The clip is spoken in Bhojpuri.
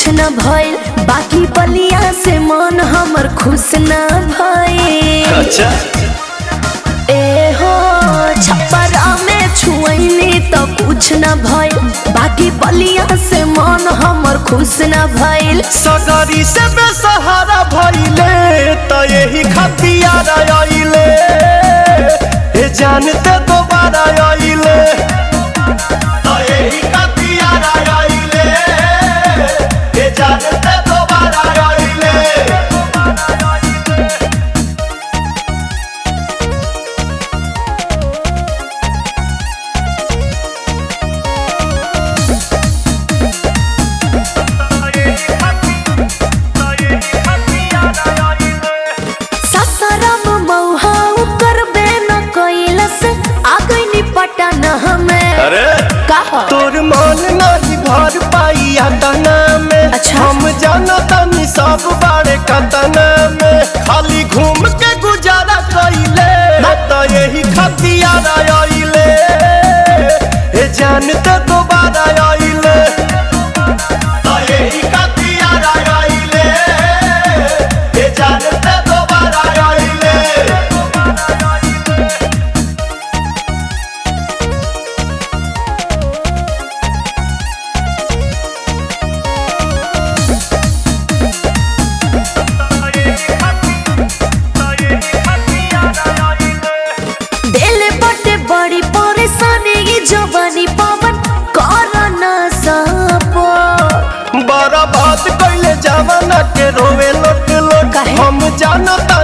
न भइल बाकी बलिया से मन हमर खुश न भइल अच्छा ए हो छपरा में छुअनी तो कुछ न भइल बाकी बलिया से मन हमर खुश न भइल सगरी से बेसहारा भइले त यही खतियार आइले हे जानते दोबारा आइले त यही खतियार आइले हे जानते दोबारा आइले ससरम मौहा करबे न कैलस आ गइनी पटन हमें अरे कहा तोर मन नहीं भर पाई तना में अच्छा। हम जाना तनी सब बारे कतना में खाली घूम के गुजारा कइले त यही खतियार आइले हे जानते दोबारा आइले त यही खतियार आइले हे जानते दोबारा आइले दिल बटे बड़ी परेशानी ये जवानी पवन कर न सपो बड़ा बात कैले जवाना के रोवे लोट लोट काहे? हम जानता